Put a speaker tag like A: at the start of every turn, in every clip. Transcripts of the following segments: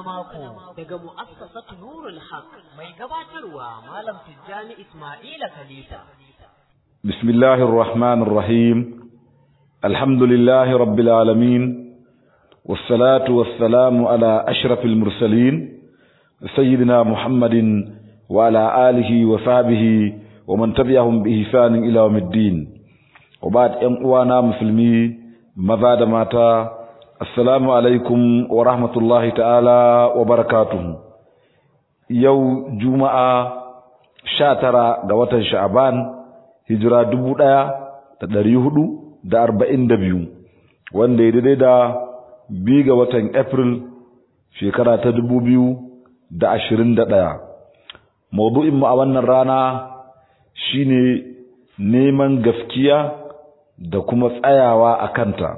A: mako daga mu'assasatu Nurul Haq mai gabatarwa Malam Tijjani Ismaila Khalifa.
B: Bismillahir Rahmanir Rahim. Alhamdulillahi Rabbil Alamin. Wassalatu wassalamu ala ashrafil mursalin sayyidina Muhammadin wa ala alihi wa sahbihi wa man tabi'ahum bi ihsanin ila yawmiddin. Wa ba'd ƴan uwana musulmi maza da mata assalamu alaikum wa rahmatullahi ta'ala wa barakatuhu yau juma'a sha tara ga watan sha'aban hijira dubu ɗaya da ɗari hudu da arba'in da biyu wanda ya daidai da biyu ga watan april shekara ta dubu biyu da ashirin da ɗaya maudu'inmu a wannan rana shine neman gaskiya da kuma tsayawa a kanta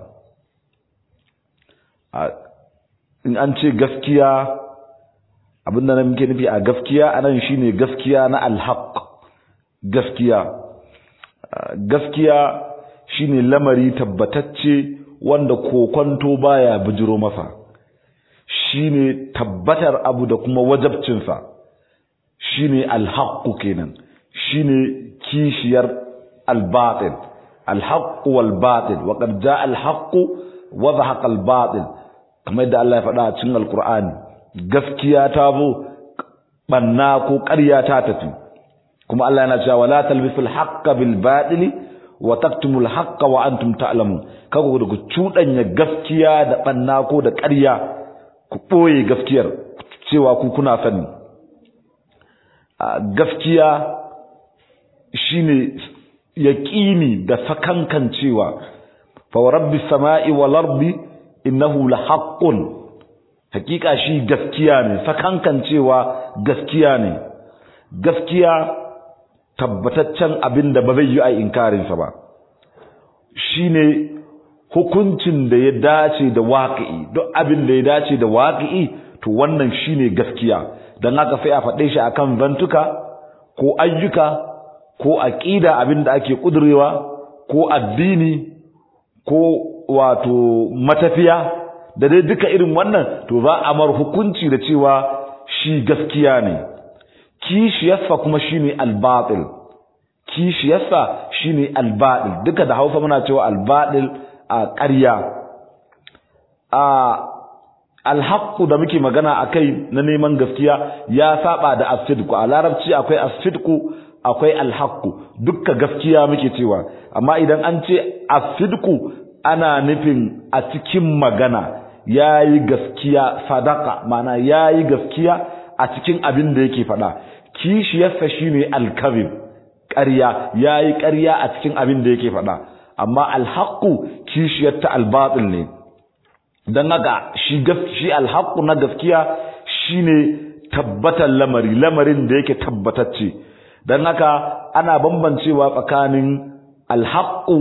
B: in an ce gaskiya abinda na muke nufi a gaskiya anan shine gaskiya na alhaq gaskiya gaskiya shine lamari tabbatacce wanda kokonto baya bijiro masa shine tabbatar abu da kuma wajabcinsa shine alhaq kenan shine kishiyar albatil alhaq wal batil wa qad jaa alhaq wa zahaqa albatil kamar da Allah ya faɗa a cikin Alƙur'ani gaskiya ta zo banna ko ƙarya ta tafi kuma Allah yana cewa wala talbisul haqqa bil batili wa taktumul haqqa wa antum ta'lamun kaga ku cuɗanya gaskiya da banna ko da ƙarya ku ɓoye gaskiyar cewa ku kuna sani gaskiya shine yaqini da sakankancewa fa rabbis sama'i wal ardi innahu lahaqqun hakika shi gaskiya ne sakankan cewa gaskiya ne gaskiya tabbataccen abin da ba zai yi a inkarin sa ba shine hukuncin da ya dace da waqi'i duk abin da ya dace da waqi'i to wannan shine gaskiya dan haka sai a faɗe shi akan zantuka ko ayyuka ko aqida abin da ake kudurewa ko addini ko wato matafiya da dai duka irin wannan to za a mar hukunci da cewa shi gaskiya ne kishiyarsa kuma shine albatil kishiyarsa shine albatil duka da Hausa muna cewa albatil a ƙarya a alhaqqu da muke magana akai na neman gaskiya ya saba da asidku a larabci akwai asidku akwai alhaqqu dukka gaskiya muke cewa amma idan an ce asidku ana nufin a cikin magana yayi gaskiya sadaka mana yayi gaskiya a cikin abin da yake faɗa kishiyarsa shine alkazib ƙarya yayi ƙarya a cikin abin da yake faɗa amma alhaqu kishiyar ta albatil ne dan haka shi shi alhaqu na gaskiya shine tabbatar lamari lamarin da yake tabbatacce dan haka ana bambancewa tsakanin alhaqu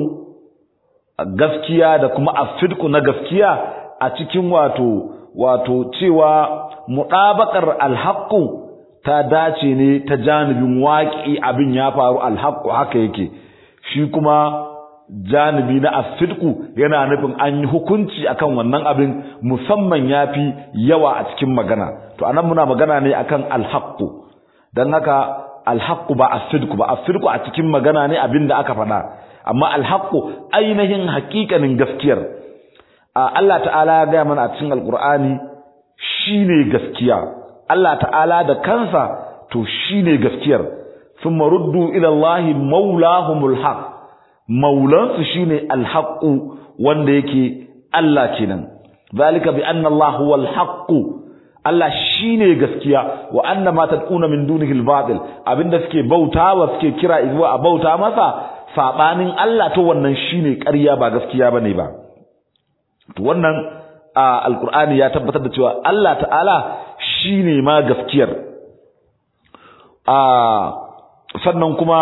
B: gaskiya da kuma afidku na gaskiya a cikin wato wato cewa muɗabakar alhaqqu ta dace ne ta janibin waƙi abin ya faru alhaqqu haka yake shi kuma janibi na afidku yana nufin an yi hukunci akan wannan abin musamman yafi yawa a cikin magana to anan muna magana ne akan alhaqqu dan haka alhaqqu ba afidku ba afidku a cikin magana ne abin da aka faɗa amma alhaqqu ainihin haƙiƙanin gaskiyar Allah ta'ala ya gaya mana a cikin alqur'ani shine gaskiya Allah ta'ala da kansa to shine gaskiyar thumma ruddu ila Allah maulahumul haq maulansu shine alhaqqu wanda yake Allah kenan zalika bi anna Allah huwal haqq Allah shine gaskiya wa anna ma tad'una min dunihi al-batil abinda suke bautawa suke kira zuwa a bauta masa sabanin Allah to wannan shine ƙarya ba gaskiya bane ba to wannan alqur'ani ya tabbatar da cewa Allah ta'ala shine ma gaskiyar a sannan kuma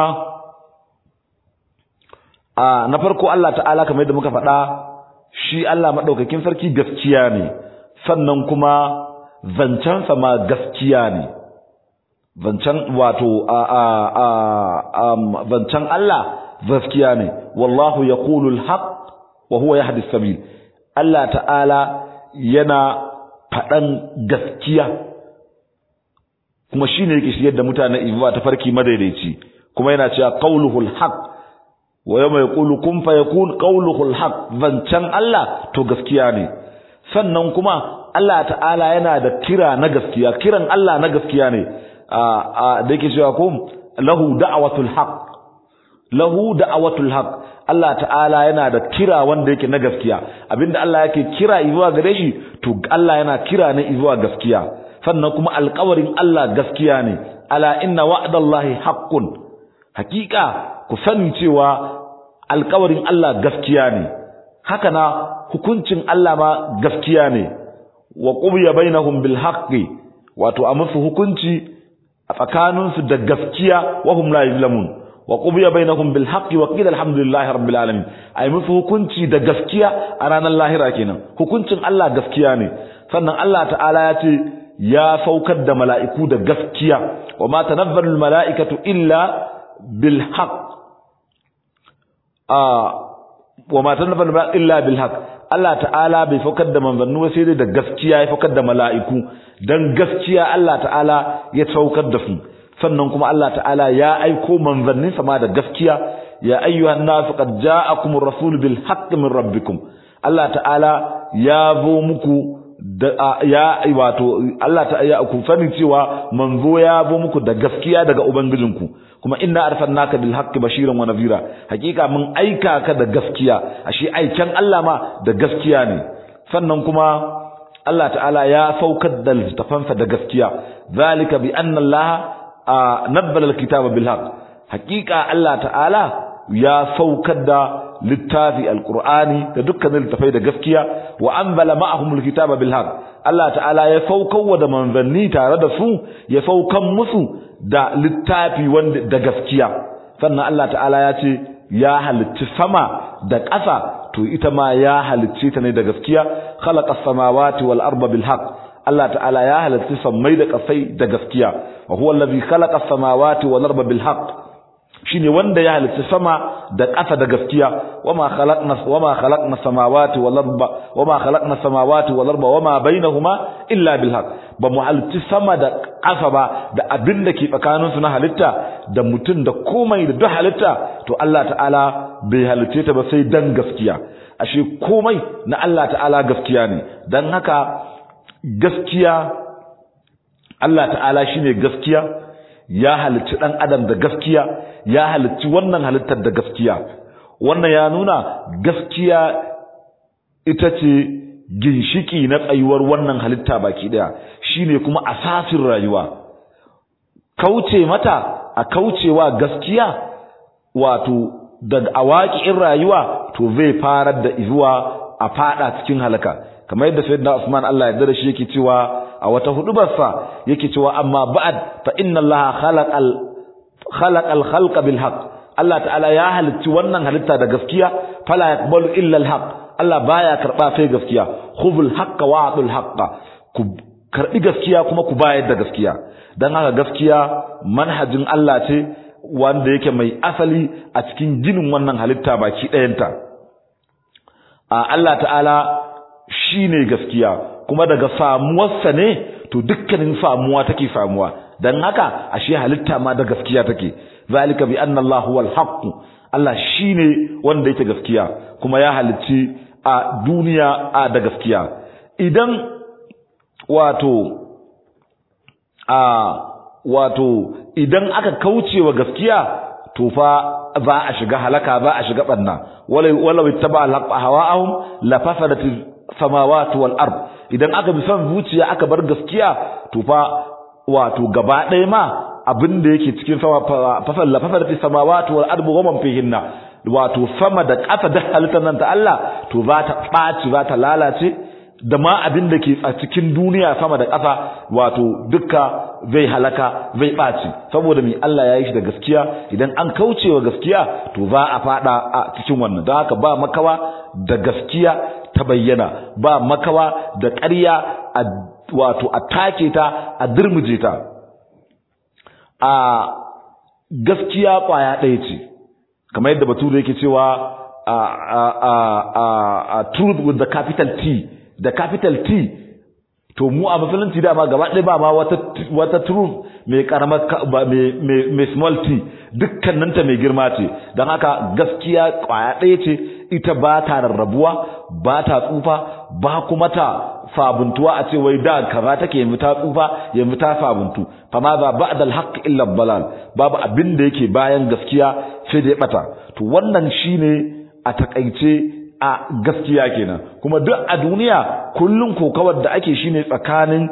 B: a na farko Allah ta'ala kamar yadda muka faɗa shi Allah madaukakin sarki gaskiya ne sannan kuma zancensa ma gaskiya ne zancen wato a a a zancen Allah gaskiya ne wallahu yaqulul haqq wa huwa yahdi sabil Allah ta'ala yana faɗan gaskiya kuma shine yake shigar da mutane izuwa ta farki madaidaici kuma yana cewa qauluhul haqq wa yawma yaqulu kun fayakun qauluhul haqq zancan Allah to gaskiya ne sannan kuma Allah ta'ala yana da kira na gaskiya kiran Allah na gaskiya ne a da yake cewa ko lahu da'watul haqq lahu da'watul haqq Allah ta'ala yana da kira wanda yake na gaskiya abinda Allah yake kira zuwa gare shi to Allah yana kira ne zuwa gaskiya sannan kuma alƙawarin Allah gaskiya ne ala inna wa'dallahi haqqun hakika ku sani cewa alƙawarin Allah gaskiya ne haka na hukuncin Allah ma gaskiya ne wa qubiya bainahum bil haqqi wato a musu hukunci a tsakaninsu da gaskiya wa hum la yuzlamun wa qubiya bainahum bil haqqi wa qila alhamdulillahi rabbil alamin ay musu hukunci da gaskiya a ranar lahira kenan hukuncin Allah gaskiya ne sannan Allah ta'ala ya ce ya saukar da mala'iku da gaskiya wa ma tanazzalu al mala'ikatu illa bil haqq wa ma tanazzalu illa bil haqq Allah ta'ala bai saukar da manzannu sai dai da gaskiya ya saukar da mala'iku dan gaskiya Allah ta'ala ya saukar da su sannan kuma Allah ta'ala ya aiko manzannin sama da gaskiya ya ayyuhan nasu qad ja'akumur rasul bil haqqi min rabbikum Allah ta'ala ya zo muku da ya wato Allah ta ya ku sani cewa manzo ya zo muku da gaskiya daga ubangijinku kuma inna arsalnaka bil haqqi bashiran wa nadhira hakika mun aika ka da gaskiya ashe aiken Allah ma da gaskiya ne sannan kuma Allah ta'ala ya saukar da littafansa da gaskiya zalika bi anna Allah nabbala alkitaba bil haqq hakika Allah ta'ala ya saukar da littafi alqur'ani da dukkanin littafai da gaskiya wa anzala ma'ahum alkitaba bil haqq Allah ta'ala ya saukar wa da manzanni tare da su ya saukan musu da littafi wanda da gaskiya sannan Allah ta'ala ya ce ya halicci sama da ƙasa to ita ma ya halicce ta ne da gaskiya khalaqa samawati wal arda bil haqq Allah ta'ala ya halicci sammai da ƙasai da gaskiya wa huwa allazi khalaqa samawati wal arda bil haqq shine wanda ya halicci sama da ƙasa da gaskiya wama khalaqna wama khalaqna samawati wal arda wama khalaqna samawati wal arda wama bainahuma illa bil haqq ba mu halicci sama da ƙasa ba da abin da ke tsakanin su na halitta da mutum da komai da duk halitta to Allah ta'ala bai halicce ta ba sai dan gaskiya ashe komai na Allah ta'ala gaskiya ne dan haka gaskiya Allah ta'ala shine gaskiya ya halicci dan adam da gaskiya ya halicci wannan halittar da gaskiya wannan ya nuna gaskiya ita ce ginshiki na tsayuwar wannan halitta baki daya shine kuma asasin rayuwa kauce mata a kaucewa gaskiya wato daga awaƙin rayuwa to zai farar da izuwa a fada cikin halaka kamar yadda sayyidina Usman Allah ya yarda shi yake cewa a wata hudubarsa yake cewa amma ba'd fa inna Allah khalaqal khalaqal khalqa bil haqq Allah ta'ala ya halicci wannan halitta da gaskiya fala yaqbalu illa al haqq Allah baya karba sai gaskiya khudhul haqqa wa'dul haqqa ku karbi gaskiya kuma ku bayar da gaskiya dan haka gaskiya manhajin Allah ce wanda yake mai asali a cikin ginin wannan halitta baki ɗayanta a Allah ta'ala shine gaskiya kuma daga samuwarsa ne to dukkanin samuwa take samuwa dan haka ashe halitta ma da gaskiya take zalika bi anna Allah huwal haqq Allah shine wanda yake gaskiya kuma ya halicci a duniya a da gaskiya idan wato a wato idan aka kaucewa gaskiya to fa za a shiga halaka za a shiga banna wala wala ittaba al hawa'ahum la fasadat samawati wal ard idan aka bi son zuciya aka bar gaskiya to fa wato gaba ɗaya ma abin da yake cikin sama fasal la fasadat samawati wal ard wa man fihinna wato sama da ƙasa da halittar nan ta Allah to za ta ɓaci za ta lalace da ma abin da ke a cikin duniya sama da ƙasa wato dukka zai halaka zai ɓaci saboda mai Allah ya yi shi da gaskiya idan an kaucewa gaskiya to za a faɗa a cikin wannan don haka ba makawa da gaskiya ta bayyana ba makawa da ƙarya a wato a take ta a dirmuje ta a gaskiya ƙwaya ɗaya ce kamar yadda bature yake cewa a truth with the capital T da capital T to mu a musulunci dama gaba ɗaya ba ma wata wata truth mai karamar mai mai small t dukkaninta mai girma ce don haka gaskiya kwaya ɗaya ce ita ba ta rarrabuwa ba ta tsufa ba kuma ta sabuntuwa a ce wai da kaza take yanzu ta tsufa yanzu ta sabuntu fa ma za ba'da al-haqq illa balal babu abin da yake bayan gaskiya sai da ya bata to wannan shine a takaice a gaskiya kenan kuma duk a duniya kullun kokawar da ake shine tsakanin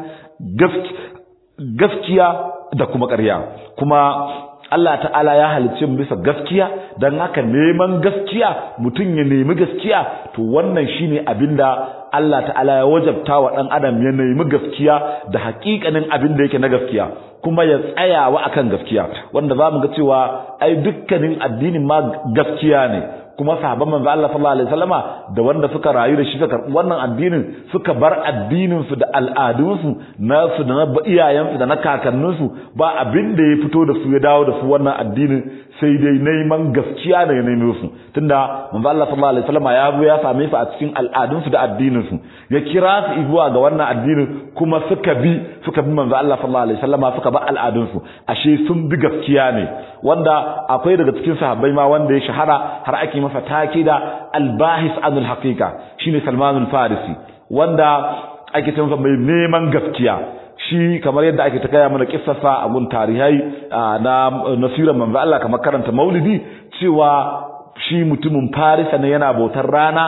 B: gaskiya da kuma ƙarya kuma Allah ta'ala ya halicce mu bisa gaskiya don haka neman gaskiya mutum ya nemi gaskiya to wannan shine abinda Allah ta'ala ya wajabta wa dan adam ya nemi gaskiya da hakikanin abin da yake na gaskiya kuma ya tsayawa akan gaskiya wanda zamu ga cewa ai dukkanin addinin ma gaskiya ne kuma sahabban manzo Allah sallallahu alaihi wasallama da wanda suka rayu da shi suka karbi wannan addinin suka bar addinin su da al'adun su na su da na iyayen su da na kakannin su ba abin da ya fito da su ya dawo da su wannan addinin sai dai neman gaskiya da ya neme su tunda manzo Allah sallallahu alaihi wasallama ya zo ya same su a cikin al'adun su da addinin su ya kira su zuwa ga wannan addinin kuma suka bi suka bi manzo Allah sallallahu alaihi wasallama suka ba al'adun su ashe sun bi gaskiya ne wanda akwai daga cikin sahabbai ma wanda ya shahara har ake masa take da albahis anul haqiqa shine Salman al-Farisi wanda ake cewa mai neman gaskiya shi kamar yadda ake ta kaya mana kissarsa a gun tarihai na nasirar manzo Allah kamar karanta maulidi cewa shi mutumin Farisa ne yana bautar rana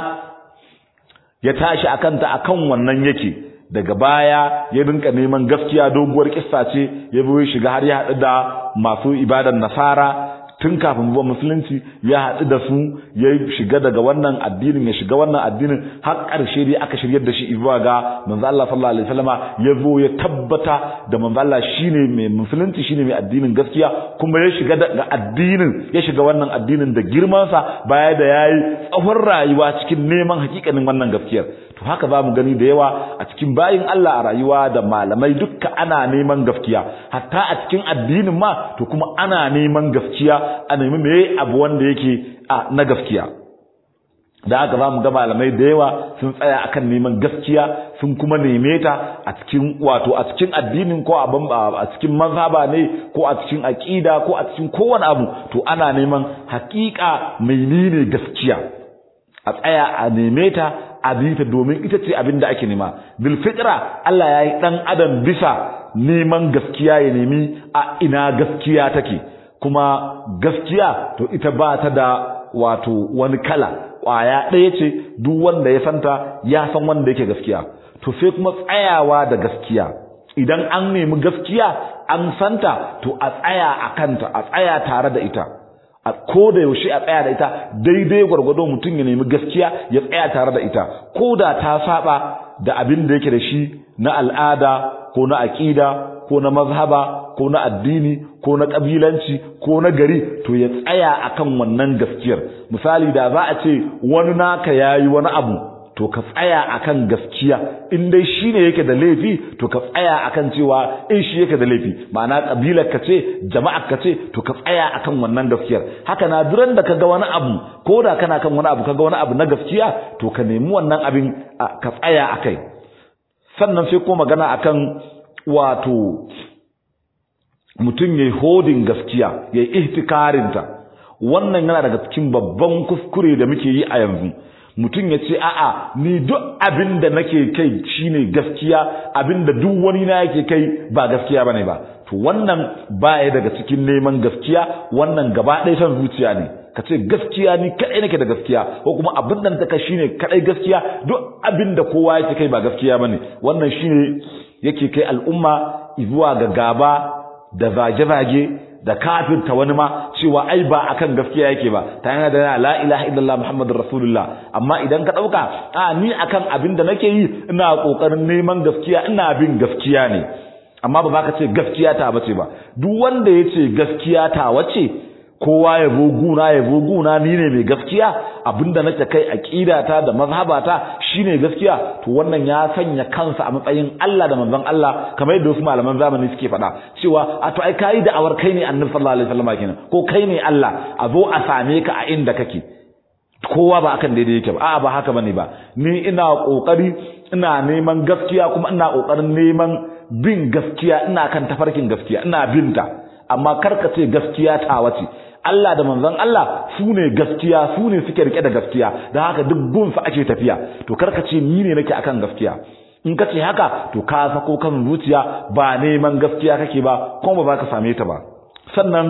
B: ya tashi akan ta akan wannan yake daga baya ya rinka neman gaskiya doguwar kissa ce ya bi shiga har ya haɗu da masu ibadan nasara tun kafin zuwa musulunci ya haɗu da su ya shiga daga wannan addinin ya shiga wannan addinin har ƙarshe dai aka shiryar da shi zuwa ga manzo Allah sallallahu alaihi wasallama ya zo ya tabbata da manzo Allah shine mai musulunci shine mai addinin gaskiya kuma ya shiga daga addinin ya shiga wannan addinin da girman sa baya da yayi tsawon rayuwa cikin neman hakikanin wannan gaskiyar to haka za mu gani da yawa a cikin bayin Allah a rayuwa da malamai dukka ana neman gaskiya hatta a cikin addinin ma to kuma ana neman gaskiya a nemi meye abu wanda yake a na gaskiya da haka za mu ga malamai da yawa sun tsaya akan neman gaskiya sun kuma neme ta a cikin wato a cikin addinin ko a cikin mazhaba ne ko a cikin aqida ko a cikin kowane abu to ana neman hakika menene gaskiya a tsaya a neme ta a ta domin ita ce abin da ake nema bil fitra Allah ya yi dan adam bisa neman gaskiya ya nemi a ina gaskiya take kuma gaskiya to ita ba ta da wato wani kala ƙwaya ɗaya ce duk wanda ya santa ya san wanda yake gaskiya to sai kuma tsayawa da gaskiya idan an nemi gaskiya an santa to a tsaya a kanta a tsaya tare da ita a ko da yaushe a tsaya da ita daidai gwargwado mutum ya nemi gaskiya ya tsaya tare da ita ko da ta saba da abin da yake da shi na al'ada ko na aƙida ko na mazhaba ko na addini ko na kabilanci ko na gari to ya tsaya akan wannan gaskiyar misali da za a ce wani naka yayi wani abu to ka tsaya akan gaskiya in dai shine yake da laifi to ka tsaya akan cewa in shi yake da laifi ma'ana kabilar ka ce jama'ar ka ce to ka tsaya akan wannan gaskiyar haka na duran da kaga wani abu ko da kana kan wani abu kaga wani abu na gaskiya to ka nemi wannan abin ka tsaya akai sannan sai ko magana akan wato mutum yayi hodin gaskiya yayi ihtikarinta wannan yana daga cikin babban kuskure da muke yi a yanzu mutum ya ce a'a ni duk abin da nake kai shine gaskiya abin da duk wani na yake kai ba gaskiya bane ba to wannan baya daga cikin neman gaskiya wannan gaba ɗaya san zuciya ne ka ce gaskiya ni kadai nake da gaskiya ko kuma abin da ta shine kadai gaskiya duk abin da kowa yake kai ba gaskiya bane wannan shine yake kai al'umma zuwa ga gaba da zage-zage da kafirta wani ma cewa ai ba akan gaskiya yake ba ta yana da la ilaha illallah muhammadur rasulullah amma idan ka dauka a ni akan abin da nake yi ina kokarin neman gaskiya ina bin gaskiya ne amma ba za ka ce gaskiya ta bace ba duk wanda ya ce gaskiya ta wace kowa ya guna ya guna ni ne mai gaskiya abinda nake kai aqidata da mazhabata shine gaskiya to wannan ya sanya kansa a matsayin Allah da manzon Allah kamar yadda wasu malaman zamani suke faɗa cewa a to ai kai da awar kai ne annabi sallallahu alaihi wasallam kenan ko kai ne Allah a zo a same ka a inda kake kowa ba akan daidai yake ba a'a ba haka bane ba ni ina kokari ina neman gaskiya kuma ina kokarin neman bin gaskiya ina kan tafarkin gaskiya ina binta amma karka ce gaskiya ta wace Allah da manzon Allah su ne gaskiya su ne suke rike da gaskiya don haka duk gunsa ake tafiya to karka ce ni ne nake akan gaskiya in ka ce haka to ka sako kan zuciya ba neman gaskiya kake ba kuma ba ka same ta ba sannan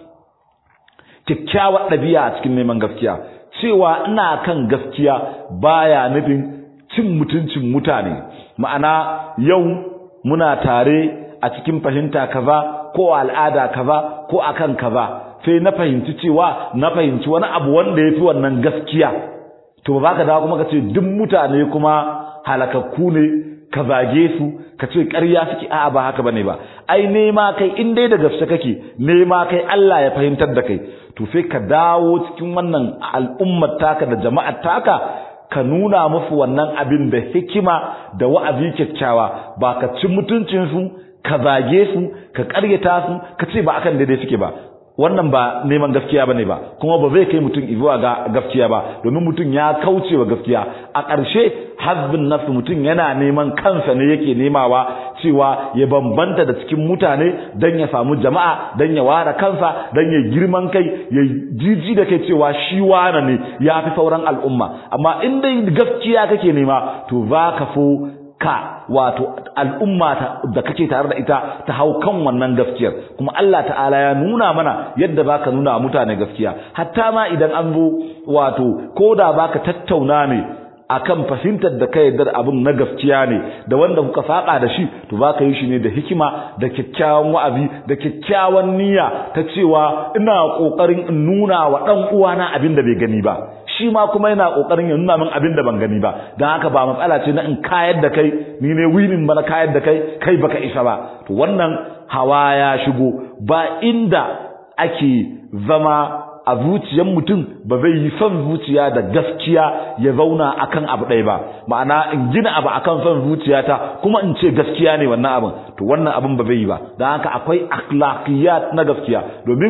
B: kyakkyawar ɗabi'a a cikin neman gaskiya cewa ina kan gaskiya baya nufin cin mutuncin mutane ma'ana yau muna tare a cikin fahimta kaza ko al'ada kaza ko akan kaza sai na fahimci cewa na fahimci wani abu wanda ya fi wannan gaskiya to ba ka dawo kuma ka ce duk mutane kuma halakakku ne ka zage su ka ce ƙarya suke a'a ba haka bane ba ai nema kai in dai da gaske kake nema kai Allah ya fahimtar da kai to sai ka dawo cikin wannan al'ummar taka da jama'ar taka ka nuna musu wannan abin da hikima da wa'azi kyakkyawa ba ka ci mutuncin su ka zage su ka ƙaryata su ka ce ba akan daidai suke ba wannan ba neman gaskiya bane ba kuma ba zai kai mutum zuwa ga gaskiya ba domin mutum ya kauce wa gaskiya a ƙarshe hazbin nafsu mutum yana neman kansa ne yake nemawa cewa ya bambanta da cikin mutane dan ya samu jama'a dan ya ware kansa dan ya girman kai ya jiji da kai cewa shi wane ne ya fi sauran al'umma amma in dai gaskiya kake nema to za ka so ka wato al'umma da kake tare da ita ta hau kan wannan gaskiyar kuma Allah ta'ala ya nuna mana yadda baka nuna wa mutane gaskiya hatta ma idan an zo wato koda baka tattauna ne akan fahimtar da kai da abin na gaskiya ne da wanda kuka saka da shi to baka yi shi ne da hikima da kyakkyawan wa'azi da kyakkyawan niyya ta cewa ina kokarin in nuna wa dan uwana abin da bai gani ba shi ma kuma yana kokarin ya nuna min abin da ban gani ba dan haka ba matsala ce na in kayar da kai ni ne winin ba na kayar da kai kai baka isa ba to wannan hawa ya shigo ba inda ake zama a zuciyar mutum ba zai yi son zuciya da gaskiya ya zauna akan abu ɗaya ba ma'ana in gina abu akan son zuciyata kuma in ce gaskiya ne wannan abin to wannan abin ba zai yi ba don haka akwai akhlaqiyat na gaskiya domin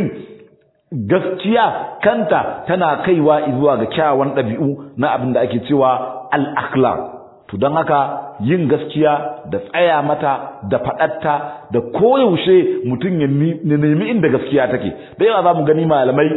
B: gaskiya kanta tana kaiwa zuwa ga kyawawan ɗabi'u na abin da ake cewa al-akhlaq to don haka yin gaskiya da tsaya mata da faɗatta da koyaushe mutum ya nemi inda gaskiya take da yawa za mu gani malamai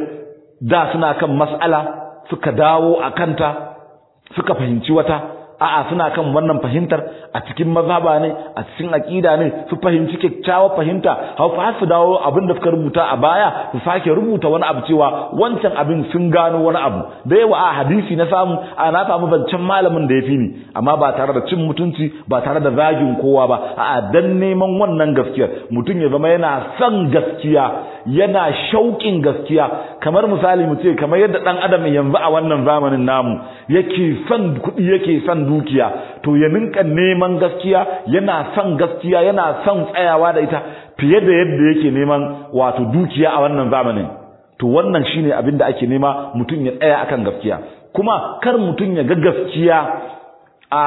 B: da suna kan mas'ala suka dawo a kanta suka fahimci wata a'a suna kan wannan fahimtar a cikin mazhaba ne a cikin aqida ne su fahimci kyakkyawar fahimta hau fa su dawo abin da suka rubuta a baya su sake rubuta wani abu cewa wancan abin sun gano wani abu da yawa a hadisi na samu a na samu zancen malamin da ya fi ni amma ba tare da cin mutunci ba tare da zagin kowa ba a'a dan neman wannan gaskiyar mutum ya zama yana son gaskiya yana shauƙin gaskiya kamar misali mu ce kamar yadda dan adam yanzu a wannan zamanin namu yake son kuɗi yake son dukiya to ya ninka neman gaskiya yana son gaskiya yana son tsayawa da ita fiye da yadda yake neman wato dukiya a wannan zamanin to wannan shine abin da ake nema mutum ya tsaya akan gaskiya kuma kar mutum ya ga gaskiya a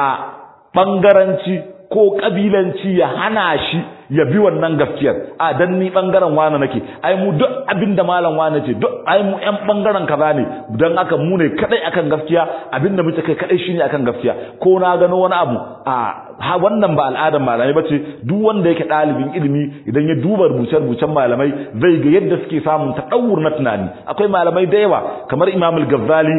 B: bangaranci ko kabilanci ya hana shi ya bi wannan gaskiyar a dan ni bangaren wane nake ai mu duk abinda malam wane ce duk ai mu yan bangaren kaza ne dan haka mu ne kadai akan gaskiya abinda muke kai kadai shine akan gaskiya ko na gano wani abu a ha wannan ba al'adar malamai bace duk wanda yake dalibin ilimi idan ya duba rubuce rubucen malamai zai ga yadda suke samun tadawur na tunani akwai malamai da yawa kamar Imam al-Ghazali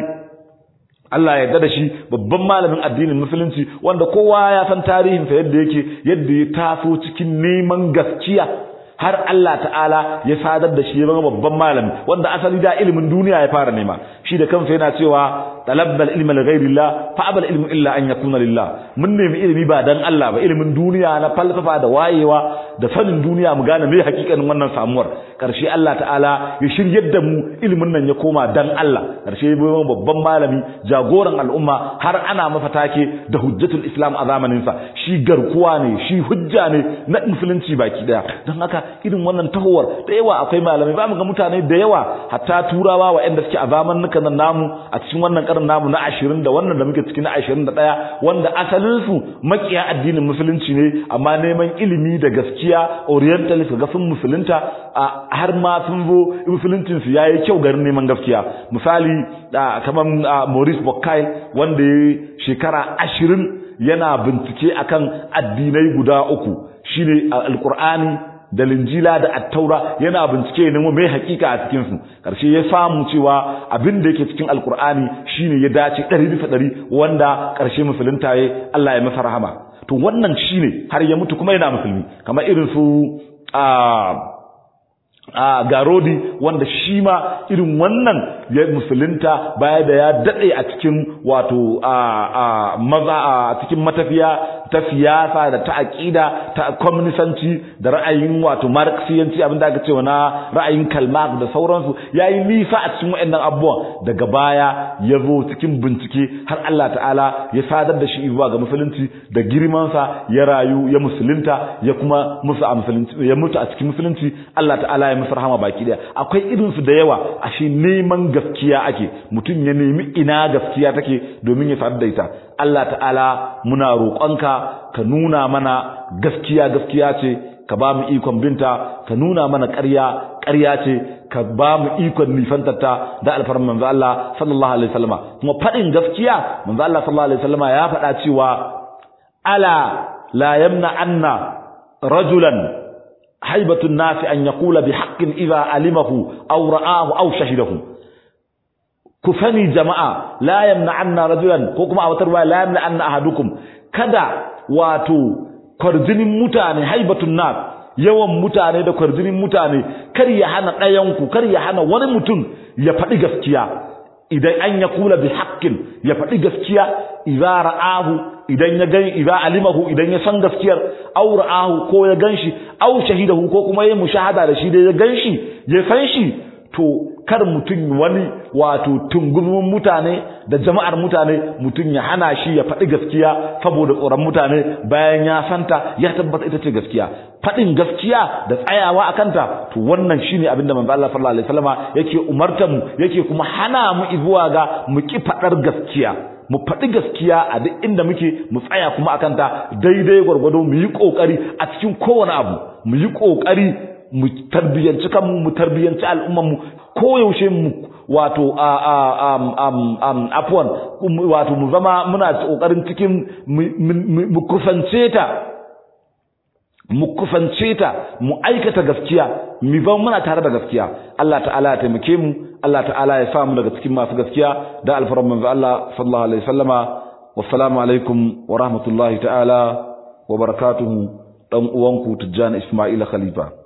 B: Allah ya da shi babban malamin addinin musulunci wanda kowa ya san tarihinsa yadda yake yadda ya taso cikin neman gaskiya har Allah ta'ala ya sadar da shi ya zama babban malami wanda asali da ilimin duniya ya fara nema shi da kansa yana cewa talabbal ilma li ghairillah fa abal ilmu illa an yakuna lillah mun nemi ilimi ba dan Allah ba ilimin duniya na falsafa da wayewa da sanin duniya mu gane me hakikanin wannan samuwar karshe Allah ta'ala ya shiryar da mu ilimin nan ya koma dan Allah karshe ya zama babban malami jagoran al'umma har ana masa take da hujjatul islam a zamanin sa shi garkuwa ne shi hujja ne na musulunci baki daya don haka irin wannan tahowar da yawa akwai malamai ba mu ga mutane da yawa hatta turawa waɗanda suke a zamanukan nan namu a cikin wannan karin namu na ashirin da wannan da muke ciki na ashirin da ɗaya wanda asalinsu makiya addinin musulunci ne amma neman ilimi da gaskiya orientalist ga sun musulunta har ma sun zo musuluncin su yayi kyau garin neman gaskiya misali kamar Maurice Bucaille wanda ya shekara ashirin yana bincike akan addinai guda uku shine alqur'ani da linjila da attaura yana bincike ne mai hakika a cikin su karshe ya samu cewa abin da yake cikin alqur'ani shine ya dace 100% wanda karshe musulunta yayi Allah ya masa rahama to wannan shine har ya mutu kuma yana musulmi kamar irin su a a garodi wanda shi ma irin wannan ya musulunta baya da ya dade a cikin wato a maza a cikin matafiya ta siyasa da ta aqida ta communisanci da ra'ayin wato marxiyanci abinda aka cewa na ra'ayin kalmak da sauransu yayi nisa a cikin wayannan abubuwan daga baya ya zo cikin bincike har Allah ta'ala ya sadar da shi zuwa ga musulunci da girman sa ya rayu ya musulunta ya kuma musu a musulunci ya mutu a cikin musulunci Allah ta'ala ya musu rahama baki daya akwai irin su da yawa ashe neman gaskiya ake mutum ya nemi ina gaskiya take domin ya sadar da ita Allah ta'ala muna roƙonka ka nuna mana gaskiya gaskiya ce ka ba mu ikon binta ka nuna mana ƙarya ƙarya ce ka ba mu ikon nifantarta da alfarman manzo Allah sallallahu alaihi wasallama kuma faɗin gaskiya manzo Allah sallallahu alaihi wasallama ya faɗa cewa ala la yamna anna rajulan haibatun nasi an yaqula bi haqqin idza alimahu aw ra'ahu aw shahidahu ku sani jama'a la yamna anna rajulan ko kuma a wata ruwaya la yamna anna ahadukum kada wato kwarjinin mutane haibatun nas yawan mutane da kwarjinin mutane kar ya hana ɗayan ku kar ya hana wani mutum ya faɗi gaskiya idan an ya kula bi haqqin ya faɗi gaskiya idza ra'ahu idan ya gani idza alimahu idan ya san gaskiyar aw ra'ahu ko ya ganshi aw shahidahu ko kuma ya mushahada da shi da ya ganshi ya san shi to kar mutum wani wato tungumin mutane da jama'ar mutane mutum ya hana shi ya faɗi gaskiya saboda tsoron mutane bayan ya santa ya tabbata ita ce gaskiya faɗin gaskiya da tsayawa a kanta to wannan shine abin da manzo Allah sallallahu alaihi wasallama yake umartar mu yake kuma hana mu izuwa ga mu ki faɗar gaskiya mu faɗi gaskiya a duk inda muke mu tsaya kuma a kanta daidai gwargwado mu yi ƙoƙari a cikin kowane abu mu yi ƙoƙari mu tarbiyyanci kanmu mu tarbiyyanci al'ummanmu koyaushe mu wato a a am am afwan wato mu zama muna kokarin cikin mu kusance ta mu kusance ta mu aikata gaskiya mu zama muna tare da gaskiya Allah ta'ala ya taimake mu Allah ta'ala ya samu daga cikin masu gaskiya da alfaran manzo Allah sallallahu alaihi wasallama wassalamu alaikum wa rahmatullahi ta'ala wa barakatuhu dan uwanku Tijjani Ismaila Khalifa